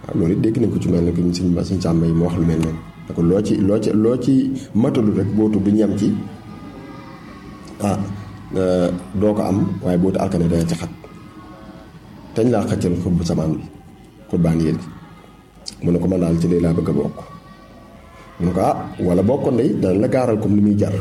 waaw loolu it dégg nañ ko ci mel ne que suñ suñ sàmm yi mu wax lu mel noonu da ko loo ci loo ci loo ci matalu rek bootu du ñem ci ah doo ko am waaye bootu alkane dana ci xat teñ laa xëccal xub bu samaan bi xubbaan yéen mu ne ko man daal ci lii laa bëgg a bokk mu ne ko ah wala bokkoon day dana la gaaral comme li muy jar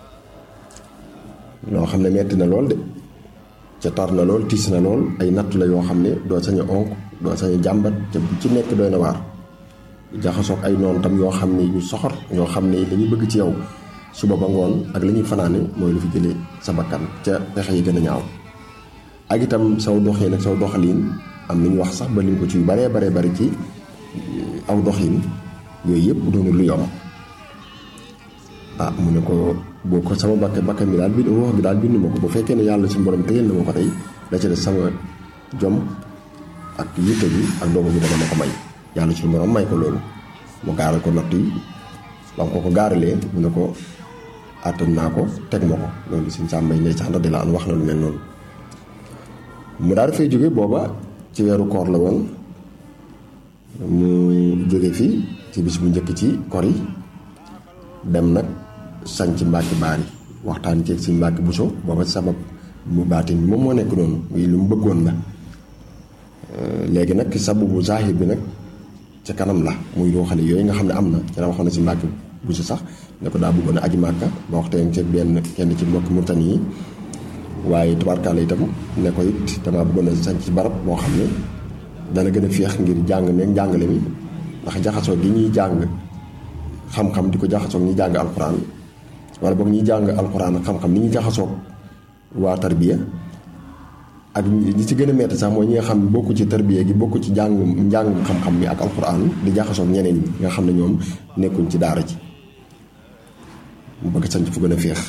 loo xam ne metti na lool de ca tar na lool tiis na lool ay natt la yoo xam ne doo sañ a onk doo sañ a jàmbat ca bu ci nekk doy na waar jaxasoog ay noonu tam yoo xam ne yu soxor ñoo xam ne li ñu bëgg ci yow suba ba ngoon ak li ñuy fanaane mooy lu fi jëlee sa bakkan ca pexe yi gën a ñaaw ak itam saw doxin ak saw doxalin am nañu wax sax ba lim ko ci yu baree baree bari ci aw doxin yooyu yëpp doonul lu yomb ah mu ne ko boo ko sama bakke bakke mi daal bi ruux gi daal bindu ma ko bu fekkee ne yàlla suñu borom téyel na ma ko tey da ci des sama jom ak yitte bi ak doomu bi dana ma ko may yàlla suñu borom may ko loolu mu gaaral ko natt yi ba ko ko gaaralee mu ne ko àttan naa ko teg ma ko loolu suñ sàmbay ngay sax ndax di la an wax na lu mel noonu mu daal dafay jóge booba ci weeru koor la woon mu jóge fii ci bis bu njëkk ci kor yi dem nag sañ ci mbàkki baari waxtaan ceeg si mbàkki buso booba sabab mu baatin bi moom moo nekk noonu muy lu mu bëggoon la léegi nag sababu zahir bi nag ca kanam la muy loo xam ne yooyu nga xam ne am na ci la waxoon na si mbàkki buso sax ne ko daa bëggoon a aji màkka ba waxteen ceeg benn kenn ci mbokki murtani yi waaye tubaarkaala itam ne ko it damaa bëggoon a sañ ci barab boo xam ne dana gën a féex ngir jàng meeg njàngale mi ndax jaxasoo gi ñuy jàng xam-xam di ko jaxasoo ñuy jàng alxuraan wala boog ñuy jàng alxuraan ak xam-xam ni ñuy jaxasoo waa tarbiya ak ñi ci gën a metti sax mooy ñi nga xam ne bokku ci tarbiya gi bokku ci jàng njàng xam-xam mi ak alxuraan di jaxasoo ñeneen ñi nga xam ne ñoom nekkuñ ci daara ji mu bëgg sañ fu gën a féex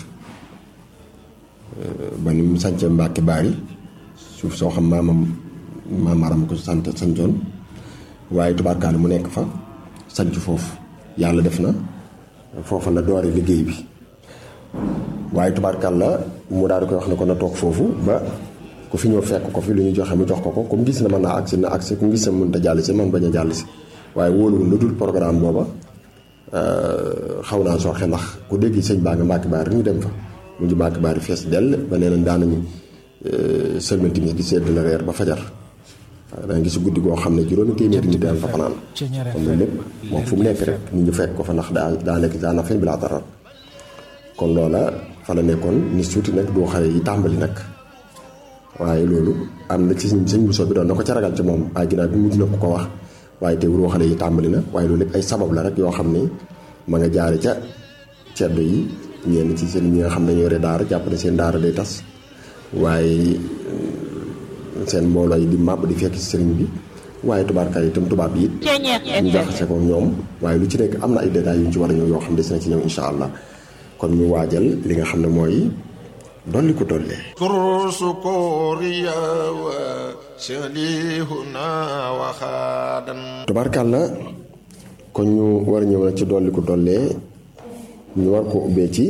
ba ni mu sañce Mbàkke Baari suuf soo xam maamam maamaaram ko sant sañcoon waaye tubaarkaale mu nekk fa sañc foofu yàlla def na foofa la doore liggéey bi waaye tubaarkaal la mu daal di koy wax ne ko na toog foofu ba ku fi ñëw fekk ko fi lu ñu joxe mu jox ko ko comme gis na mën naa agsi na agsi ku gis na mënut a jàll si man bañ a jàll si waaye wóoluwul lu dul programme booba xaw naa sooxe ndax ku dégg sëñ baa nga Mbàkke Baari ñu dem fa mu ngi Mbàkke Baari fees dell ba nee nañ daanañu sëlmal timis di sedd la reer ba fajar da nga gis guddi goo xam ne juróomi téeméeri nit daan fa fanaan kon loolu lépp moom fu mu nekk rek nit ñu fekk ko fa ndax daa daa nekk daa na fen bi laa taral kon loola fa la nekkoon ni suuti nag doo xale yi tàmbali nag waaye loolu am na ci sëñ bu soo bi doon na ko ca ragal ci moom waaye ginnaaw bi mujj na ko ko wax waaye te doo xale yi tàmbali na waaye loolu lépp ay sabab la rek yoo xam ne ma nga jaare ca ceddo yi ñenn ci seen ñi nga xam ne ñoo yore daara jàpp ne seen daara day tas waaye seen mbooloo yi di màbb di fekk ci sëriñ bi waaye tubaarkaay itam tubaab yi ñu jaxase ko ñoom waaye lu ci nekk am na ay détails yu ñu ci war a ñëw yoo xam des na ci ñëw insha allah kon ñu waajal li nga xam ne mooy dolli ko dollee kursu kooriya wa shalihuna wa xaadan tubaarkàlla kon ñu war a ñëw nag ci dolli ko dollee ñu war ko ubbee ci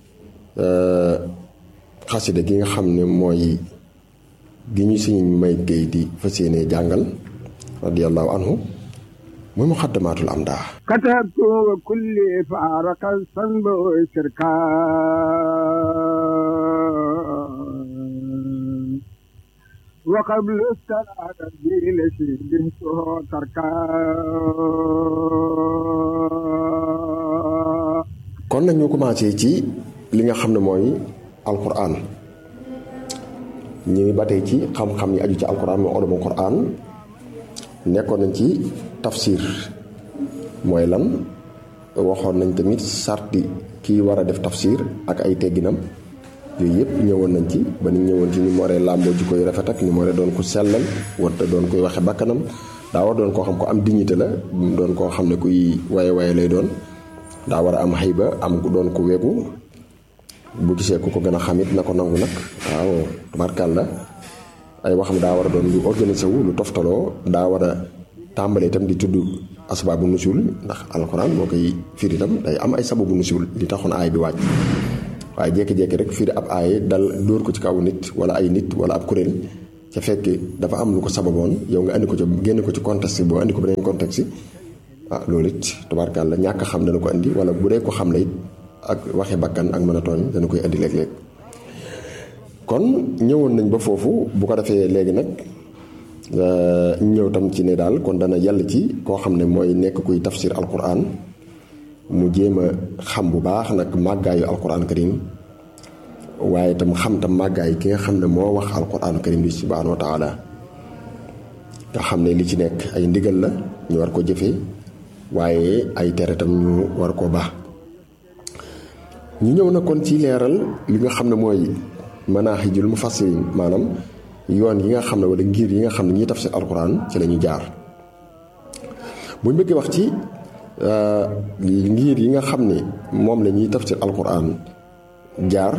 xasida gi nga xam ne mooy gi ñu suñu may géey di fas yéene jàngal radiallahu anhu muy muxaddamaatul am daa كتبت وكل فارق الصنب شركا وقبل الصلاة الدين شبهته تركا kon nag ñu commencé ci li nga xam ne mooy alquran ñu ngi ba tey ci xam-xam yi aju ci alquran mooy ulumul quran nekkoon nañ ci tafsir mooy lan waxoon nañ tamit sarti kii war a def tafsir ak ay tegginam yooyu yëpp ñëwoon nañ ci ba ni ñëwoon ci ni mu waree làmboo ji koy rafet ak ni mu waree doon ko sellal warta doon koy waxe bakkanam daa war doon koo xam ko am dignité la doon koo xam ne kuy waye waye lay doon daa war a am xëyba am ku doon ko wegu bu gisee ku ko gën a xamit na ko nangu nag waaw tubaarkàlla ay waxam daa war a doon lu organisé wu lu toftaloo daa war a tàmbalee itam di tudd asbaabu nusul ndax alxuraan boo koy firi itam day am ay sababu nusul li taxoon aay bi wàcc waaye jékki-jékki rek firi ab aay dal dóor ko ci kaw nit wala ay nit wala ab kuréel ci ca fekke dafa am lu ko sababoon yow nga andi ko ci génne ko ci contexte boo andi ko beneen contexte ah loolu it tubaarkàlla ñàkk xam dana ko andi wala bu dee ko xam la it ak waxe bakkan ak mën a tooñ dana koy andi léeg-léeg kon ñëwoon nañ ba foofu bu ko defee léegi nag ñëw tam ci ne daal kon dana yàlla ci koo xam ne mooy nekk kuy tafsir alquran mu jéem a xam bu baax nag màggaayu alquran karim waaye tam xam tam màggaay ki nga xam ne moo wax alquran karim bi subhanahu wa taala nga xam ne li ci nekk ay ndigal la ñu war ko jëfee waaye ay tere tam ñu war koo baax ñu ñëw na kon ci leeral li nga xam ne mooy manahijul mufassirin maanaam yoon yi nga xam ne wala ngir yi nga xam ne ñiy tafsir alquran ci la ñu jaar buñ bëggee wax ci ngir yi nga xam ne moom la ñuy tafsir alquran jaar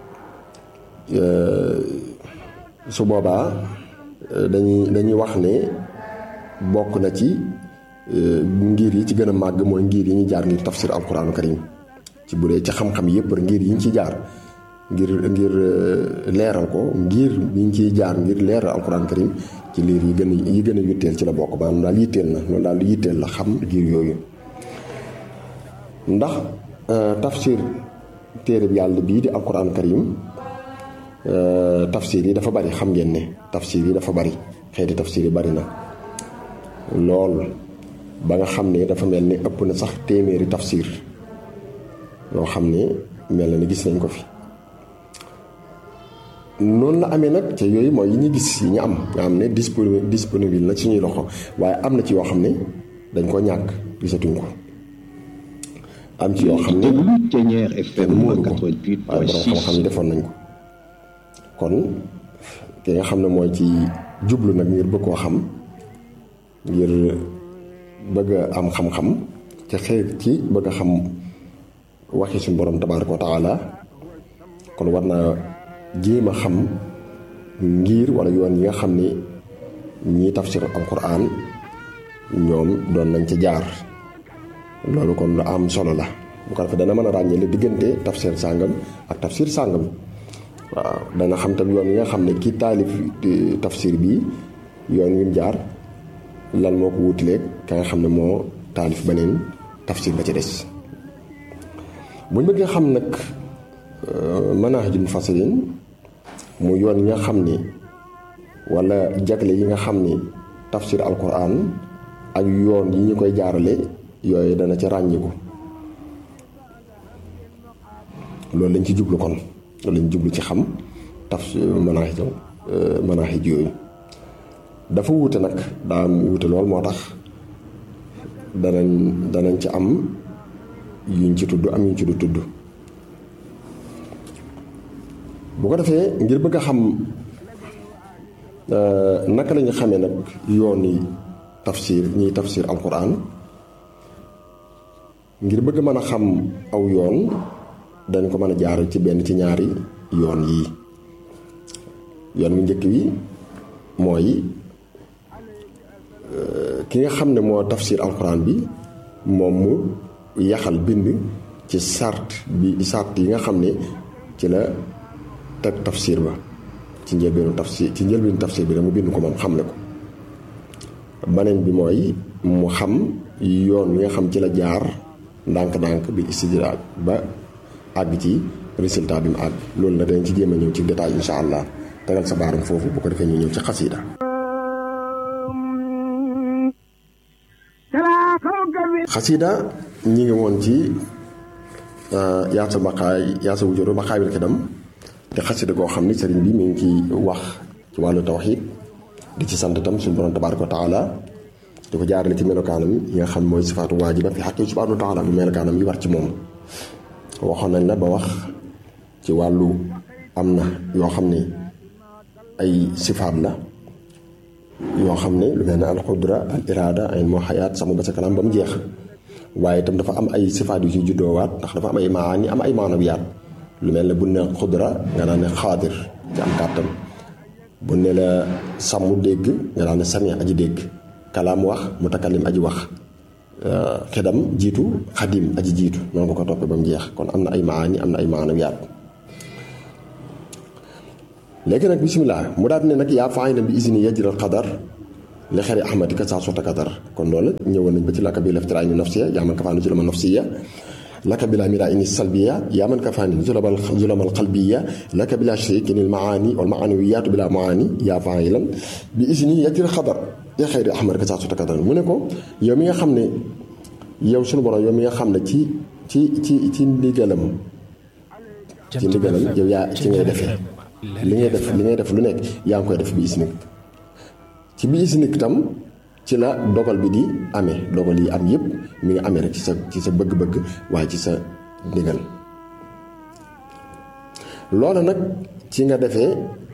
su boobaa dañuy dañuy wax ne bokk na ci ngir yi ci gën a màgg mooy ngir yi ñu jaar ngir tafsir alquranu karim ci bu dee ci xam-xam yépp ngir yi ñu ci jaar ngir ngir leeral ko ngir yi ñu ciy jaar ngir leeral alquran karim ci liir yi gën a yi gën a yitteel ci la bokk maanaam daal yitteel na loolu daal yitteel la xam ngir yooyu ndax tafsir téere bi yàlla bii di alquran karim tafsir yi dafa bari xam ngeen ne tafsir yi dafa bari xeeti tafsir yi bari na lool ba nga xam ne dafa mel ni ëpp na sax téeméeri tafsir yoo xam ne mel na ni gis nañ ko fi noonu la amee nag te yooyu mooy yi ñu gis yi ñu am nga xam ne disponible disponible na suñuy loxo waaye am na ci yoo xam ne dañ ko ñàkk gisatuñ ko am ci yoo xam ne kenn mooru ko waaye borom xam-xam yi defoon nañ ko kon ki nga xam ne mooy ci jublu nag ngir bëgg koo xam ngir bëgg a am xam-xam te xëy ci bëgg a xam waxi suñu borom tabaaraka wa taala kon war naa jéem a xam ngir wala yoon yi nga xam ni ñii tafsir alquran ñoom doon nañ ci jaar loolu kon lu am solo la bu ko defee dana mën a ràññee la diggante tafsir sàngam ak tafsir sàngam waaw dana xam tam yoon yi nga xam ne kii taalif tafsir bi yoon wi mu jaar lan moo ko wutileeg ka nga xam ne moo taalif beneen tafsir ba ci des buñ bëggee xam nag manahijul mufassirin mu yoon yi nga xam ni wala jagle yi nga xam ni tafsir alquran ak yoon yi ñu koy jaarale yooyu dana ci ràññiku loolu lañ ci jublu kon loolu lañ jublu ci xam tafsir manahij manahij yooyu dafa wuute nag daa wuute lool moo tax danañ danañ ci am yuñ ci tudd am yuñ ci du tudd bu ko defee ngir bëgg a xam naka lañu xamee nag yoon yi tafsir ñiy tafsir alquran ngir bëgg mën a xam aw yoon dañ ko mën a jaar ci benn ci ñaari yoon yii yoon wu njëkk wi mooy ki nga xam ne moo tafsir alquran bi moom mu yaxal bind ci sart bi sart yi nga xam ne ci la teg tafsir ba ci njëlbeenu tafsir ci njëlbeenu tafsir bi rek mu bind ko moom xam ne ko beneen bi mooy mu xam yoon wi nga xam ci la jaar ndànk-ndànk bi istijraaj ba àgg ci résultat bi mu àgg loolu la dañ ci jéem a ñëw ci détail insha allah tegal sa baaram foofu bu ko defee ñu ñëw ci xasida xasida ñi ngi woon ci yaasa baqaay yaasa wujuru baqaayil xidam te xasida goo xam ni sëriñ bi mi ngi ci wax ci wàllu tawxiid di ci sant tam suñu borom tabaaraka wa taala di ko jaarale ci melokaanam yi nga xam mooy sifaatu waajiba fi xaqi subhaanahu wa taala bu melokaanam yi war ci moom waxoon nañ la ba wax ci wàllu am na yoo xam ne ay sifaat la yoo xam ne lu mel ne al qudra al iraada ay moo xayaat sama ba sa kanam ba mu jeex waaye itam dafa am ay sifaat yu ci juddoowaat ndax dafa am ay maani am ay maanawiyaat lu mel ne bu ne xudra nga naan ne xaadir ci am kàttan bu ne la sàmm dégg nga naan ne sami aji dégg kalaam wax mutakallim aji wax xidam jiitu xadim aji jiitu noonu ko ko toppee ba mu jeex kon am na ay maani am na ay maanawiyaat léegi nag bisimilah mu daal ne nag yaa faayilan bi isini yajral qadar li xeri ahmadi ka saa sota kadar kon loolu ñëwoon nañ ba ci laka bi laftiraa ñu nafsiya yaa man ka faani zulama nafsiya laka bila mira ini salbiya yaa man ka faani zulamal zulamal qalbiya laka bila sharikin il maani wal maanawiyaatu bila maani yaa faayilan bi isini yajral qadar li xeri ahmadi ka saa sota kadar mu ne ko yow mi nga xam ne yow sunu borom yow mi nga xam ne ci ci ci ci ndigalam ci ndigalam yow yaa ci ngay defee li ngay def li ngay def lu nekk yaa ngi koy def bi isnik ci bi isnik tam ci la dogal bi di amee dogal yi am yëpp mi ngi amee rek ci sa ci sa bëgg-bëgg waaye ci sa ndigal loolu nag ci nga defee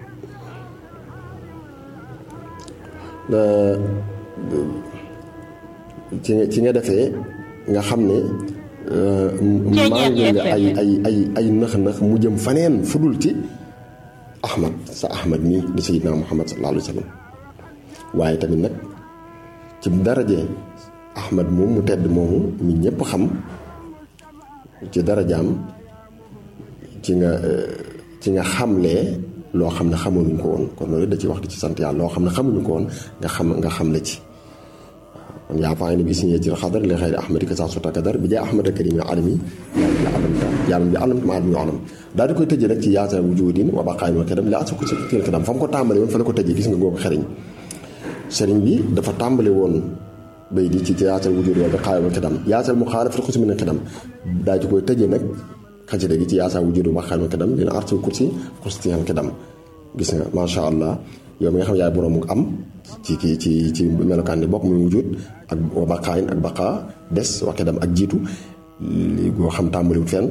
ci nga ci nga defee nga xam ne maa ngi nga ay ay ay ay nëx-nëx mu jëm faneen fudul ci ahmad sa ahmad nii di sayyidina muhammad sallallahu alayhi wa sallam waaye tamit nag ci daraje ahmad moom mu tedd moomu mi ñépp xam ci darajaam ci nga ci nga xamlee loo xam ne xamuñu ko woon kon loolu da ci wax di ci sant yàlla loo xam ne xamuñu ko woon nga xam nga xamle ci kon yaa faa bi si yejjil xadar li xayri ahmadi ka saa sota kadar bi jaay ahmad karim alami yàlla alamta yàlla bi alamta ma adami alam daal di koy tëjee rek ci yaasa wujudin wa baqaayin wa kadam li asa ko si kil kadam fa mu ko tàmbale woon fa la ko tëjee gis nga googu xeriñ sëriñ bi dafa tàmbale woon bay di ci yaasal wujud wa baqaayin wa kadam yaasal mu xaala fi xusi min kadam daal di koy tëjee nag xasida gi ci yaasa wujud wa baqaayin wa kadam dina arsul kursi xustiyan kadam gis nga macha allah yow mi nga xam yaay borom am ci ci ci ci melokaan ni bokk muy wujud ak wa baqaayin ak baqaa des wa kadam ak jiitu li goo xam tàmbaliwut fenn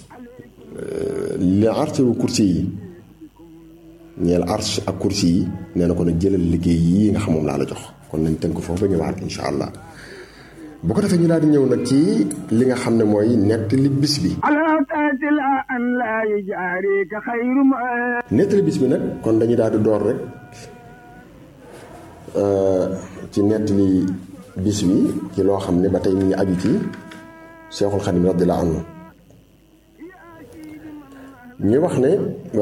li arsul kursi yi ñeel arsh ak kursi yi nee na ko nag jëlal liggéey yii nga xam moom laa la jox kon nañ tënk foofu ba ñëwaat insha allah bu ko defee ñu daal di ñëw nag ci li nga xam ne mooy nettali bis bi nettali bis bi nag kon dañuy daal di door rek ci nettali bis bi ci loo xam ne ba tey mi ngi aju ci Seexul Xadim radiyallaahu anhu ñu wax ne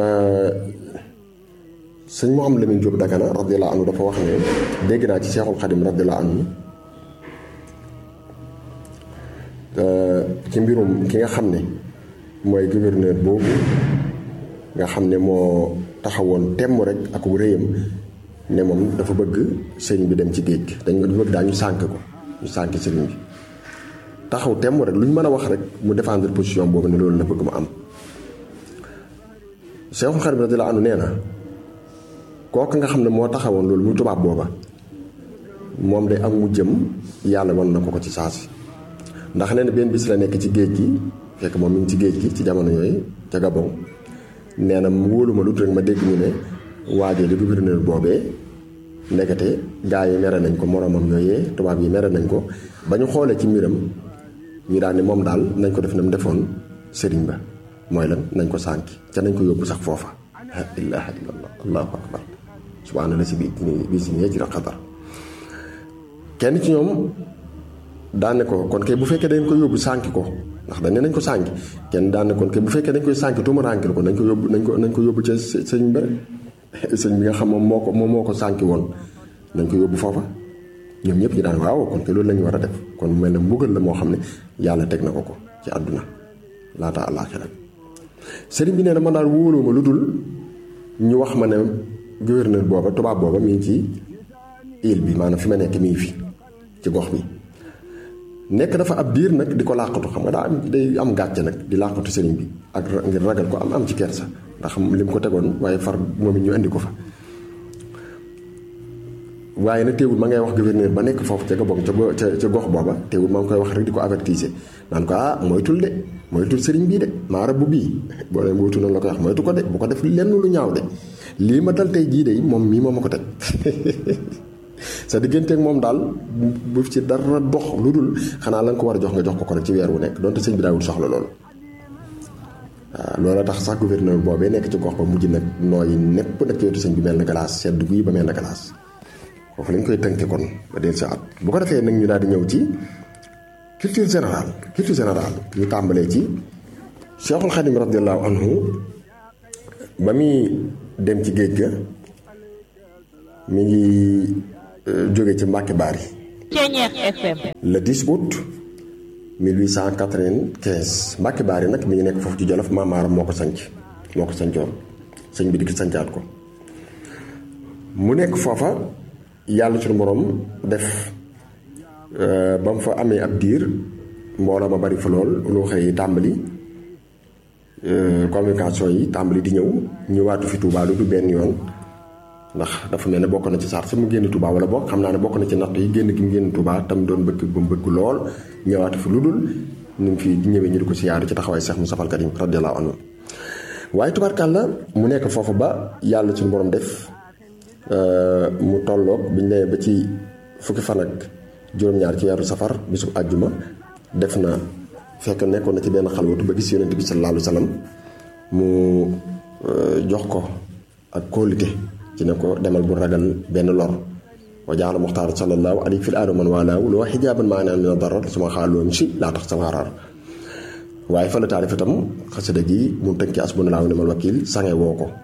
sëñ Mouhamadou Lamine Diop Dagana radiyallaahu anhu dafa wax ne dégg naa ci Seexul Xadim radiyallaahu anhu ci mbirum ki nga xam ne mooy gouverneur boobu nga xam ne moo taxawoon temm rek ak réyam ne moom dafa bëgg sëriñ bi dem ci géej gi dañ ko bëgg daa ñu sànk ko ñu sànk sëriñ bi taxaw temm rek lu ñu mën a wax rek mu défendre position boobu ne loolu la bëgg mu am Seexul Xadim radiyallaahu anhu nee na kooku nga xam ne moo taxawoon loolu muy tubaab booba moom day am mu jëm yàlla wan na ko ko ci saasi ndax nee na benn bis la nekk ci géej gi fekk moom mi ngi ci géej gi ci jamono yooyu ca Gabon nee na mu wóolu ma lu rek ma dégg ñu ne waajee di gouverneur boobee ndekete gaa yi mere nañ ko moromam yooyee tubaab yi mere nañ ko ba ñu xoolee ci mbiram ñu daal ne moom daal nañ ko def na mu defoon sëriñ ba mooy lan nañ ko sànki ca nañ ko yóbbu sax foofa la ilaha illallah allahu akbar subhaana la si bi bi si ñee jira xadar kenn ci ñoom daan ne ko kon kay bu fekkee dañ ko yóbbu sànki ko ndax dañ ne nañ ko sànki kenn daan ne kon kay bu fekkee dañ koy sànki tuuma rànkil ko nañ ko yóbbu nañ ko nañ ko yóbbu ca sëñ bi rek sëñ bi nga xam moom moo ko moom moo ko sànki woon nañ ko yóbbu foofa ñoom ñëpp ñu daan waaw kon kay loolu la ñu war a def kon mel ne mbugal la moo xam ne yàlla teg na ko ko ci àdduna laata àllaaxira sëriñ bi nee na man daal wóoloo ma lu dul ñu wax ma ne gouverneur booba tubaab booba mi ngi ci île bi maanaam fi ma nekk mi ngi fi ci gox bi nekk dafa ab diir nag di ko làqatu xam nga daa am day am gàcce nag di làqatu sëriñ bi ak ngir ragal ko am am ci kersa ndax lim ko tegoon waaye far moom it ñu indi ko fa waaye nag teewul ma ngay wax gouverneur ba nekk foofu ca Gabon ca ca gox booba teewul ma ngi koy wax rek di ko avertiser naan ko ah moytul de moytul sëriñ bii de maa rabbu bii boo leen moytu noonu la koy wax moytu ko de bu ko def lenn lu ñaaw de lii ma dal tey jii de moom mii moo ma ko teg sa digganteeg moom daal bu ci dara dox lu dul xanaa la nga ko war a jox nga jox ko ko rek ci weer wu nekk donte sëñ bi daawul soxla loolu waaw loolu tax sax gouverneur boobee nekk ci gox ba mujj nag nooyi nepp nag ci wetu sëñ bi mel na glace sedd guy ba mel na glace foofu lañ koy tënke kon ba del sa at bu ko defee nag ñu daal di ñëw ci culture générale culture générale ñu tàmbalee ci Cheikhul Khadim radiallahu anhu ba muy dem ci géej ga mi ngi jóge ci Mbàkke Baari Ceeñeex FM le 10 août 1895 Mbàkke Baari nag mi ngi nekk foofu ci Jolof maamaaram moo ko sanc moo ko sancoon sëñ bi di ki sancaat ko mu nekk foofa yàlla suñu borom def ba mu fa amee ab diir mbooloo ma bari fa lool lu xëy tàmbali communication yi tàmbali di ñëw ñëwaatu fi Touba lu du benn yoon ndax dafa mel ne bokk na ci saar si mu génn Touba wala bokk xam naa ne bokk na ci natt yi génn gi mu génn Touba tam doon bëgg ba mu bëgg lool ñëwaatu fi lu dul ni mu fi ñëwee ñu di ko siyaare ci taxawaay Cheikh Moustapha Al Karim radiyallahu anhu waaye tubaarkàlla mu nekk foofu ba yàlla suñu borom def mu tolloog bi ñu nee ba ci fukki fan ak juróom-ñaar ci weeru safar bisu àjjuma def na fekk nekkoon na ci benn xalwatu ba gis yonent bi sallallahu alayhi wa sallam mu jox ko ak kóolite ci ne ko demal bu ragal benn lor wa jaala muxtaar sallallahu alayhi fil aadama man waalaaw loo xijaaban maa naan mina darar suma xaaloom si laa tax sa waaraar waaye fa la taalif itam xasida gi mu tënki asbunalaahu nimal wakiil sange woo ko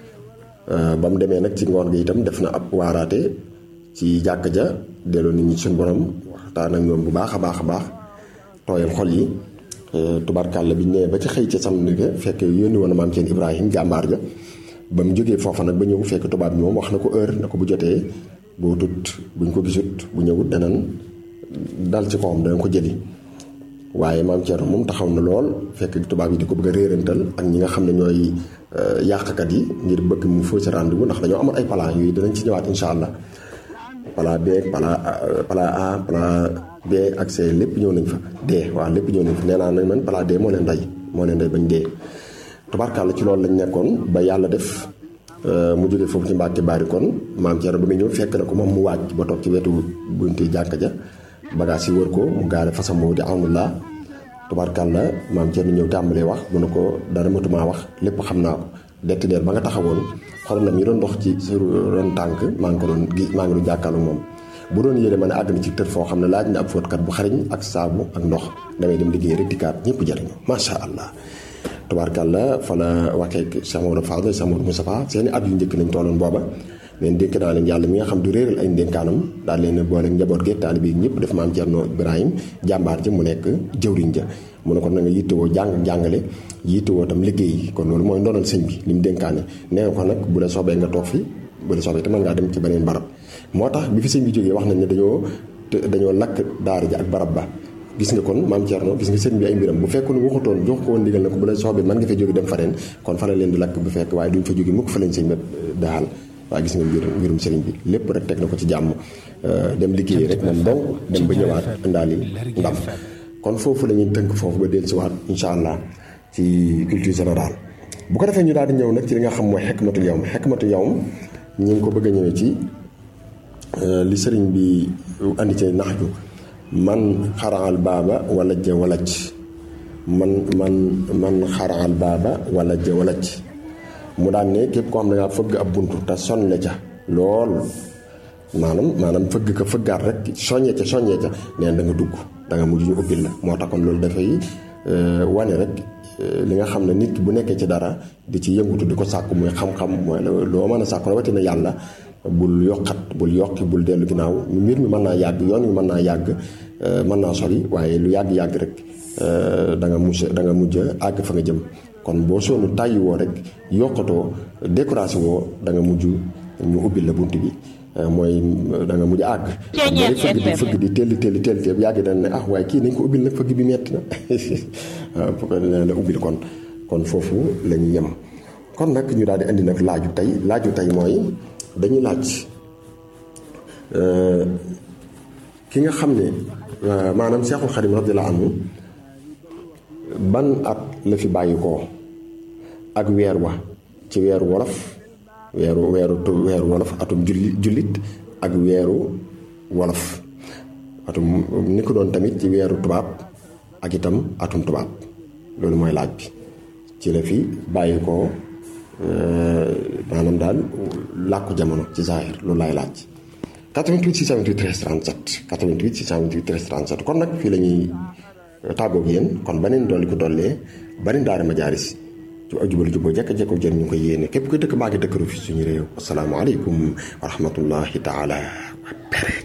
ba mu demee nag ci ngoon gi itam def na ab waaraate ci jàkk ja delloo nit ñi suñu borom waxtaan ak ñoom bu baax a baax a baax tooyal xol yi tubaarkàlla bi ñu nee ba ci xëy ca samedi ga fekk yónni woon maam seen Ibrahim jàmbaar ja ba mu jógee foofa nag ba ñëw fekk tubaab bi moom wax na ko heure na ko bu jotee boo tut buñ ko gisut bu ñëwut danañ dal ci kawam danañ ko jëli waaye maam Thierno moom taxaw na lool fekk tubaab yi di ko bëgg a réerantal ak ñi nga xam ne ñooy yàqkat yi ngir bëgg mu fausse rendez-vous ndax dañoo amoon ay plan yooyu danañ ci ñëwaat incha allah plan B plan plan A plan B ak C lépp ñëw nañ fa D waaw lépp ñëw nañ fa nee naa nag man plan D moo leen rey moo leen rey bañ dee tubaarkàlla ci loolu lañ nekkoon ba yàlla def mu jógee foofu ci Mbàkke Baari kon maam Thierno ba muy ñëw fekk na ko moom mu waaj ba toog ci wetu bunti jàkk ja bagage yi wër ko mu gaare fasam moo di amullah tubaarkàlla maam Thierno ñëw tàmbalee wax mu ne ko dara matumaa wax lépp xam naa ko dett deer ba nga taxawoon xorom na mi doon dox ci sa ron tànk maa ngi ko doon gi maa ngi doon jàkkaarloo moom bu doon yére ma ne àgg na ci tër foo xam ne laaj na ab fóotkat bu xariñ ak saabu ak ndox damay dem liggéey rek dikkaat ñëpp jariñu macha allah tubaarkàlla fa la waxee Cheikh Maodo Fadel Cheikh Maodo Moustapha seeni at yu njëkk nañ tolloon booba leen dénk naa leen yàlla mi nga xam du réeral ay ndénkaanam daal leen boole njaboot gi taalibe yi ñëpp def maam Thierno Ibrahim jàmbaar ja mu nekk jëwriñ ja mu ne ko na nga yittewoo jàng jàngale yittewoo tam liggéey kon loolu mooy ndonal sëñ bi li mu dénkaane nee ko nag bu la soobee nga toog fi bu la soobee te mën ngaa dem ci beneen barab moo tax bi fi sëñ bi jógee wax nañ ne dañoo dañoo lakk daara ja ak barab ba gis nga kon maam Thierno gis nga sëñ bi ay mbiram bu fekkoon waxutoon jox ko woon ndigal na ko bu la soobee mën nga fa jóge dem faneen kon fa la leen di lakk bu fekk waaye duñ fa jóge mukk fa lañ sëñ bi daal waaye gis nga mbir mbirum sëriñ bi lépp rek teg na ko ci jàmm dem liggéey rek moom donc dem ba ñëwaat indaali ndam kon foofu la ñuy tënk foofu ba dellusiwaat incha allah ci culture générale bu ko defee ñu daal di ñëw nag ci li nga xam mooy xekmatul yawm xekmatul yawm ñu ngi ko bëgg a ñëwee ci li sëriñ bi andi ci nax ju man xaraal baaba wala ja walaj man man man xaraal baaba wala ja walaj mu daan ne képp koo xam ne ngaa fëgg ab buntu te sonne ca lool maanaam maanaam fëgg ka fëggaat rek soññee ca soññee ca neen da nga dugg da nga mujj ñu ubbil la moo tax kon loolu dafay wane rek li nga xam ne nit ki bu nekkee ci dara di ci yëngutu di ko sàkku muy xam-xam mooy loo mën a sàkku rawatina yàlla bul yokkat bul yokki bul dellu ginnaaw mbir mi mën naa yàgg yoon wi mën naa yàgg mën naa sori waaye lu yàgg-yàgg rek da nga mujj da nga mujj àgg fa nga jëm kon boo soonu tàyyi woo rek yokkatoo décoration woo da nga mujj ñu ubbil la bunt bi mooy da nga mujj àgg bari fëgg di fëgg di telli telli telli telli yàgg dañ ne ah waaye kii nañ ko ubbil nag fëgg bi metti na waaw bu ko la ubbil kon kon foofu la ñu yem kon nag ñu daal di indi nag laaju tey laaju tey mooy dañuy laaj ki nga xam ne maanaam Seexul Xadim radiyallaahu anhu ban at la fi bàyyi ko ak weer wa ci weeru wolof weeru weeru weeru wolof atum julli jullit ak weeru wolof atum ni ko doon tamit ci weeru tubaab ak itam atum tubaab loolu mooy laaj bi ci la fi bàyyi ko maanaam daal làkku jamono ci zaahir loolu laay laaj 88 628 13 37 88 628 13 37 kon nag fii la ñuy tàggoog yéen kon beneen dolli ko dollee bari ndaari majaaris ci ajubal juboo jekk-jekko jën ñu ngi koy yéene képp koy dëkk maa ngi dëkkaru fi suñu réew asalaamaaleykum wa rahmatullahi taala wa barakatuh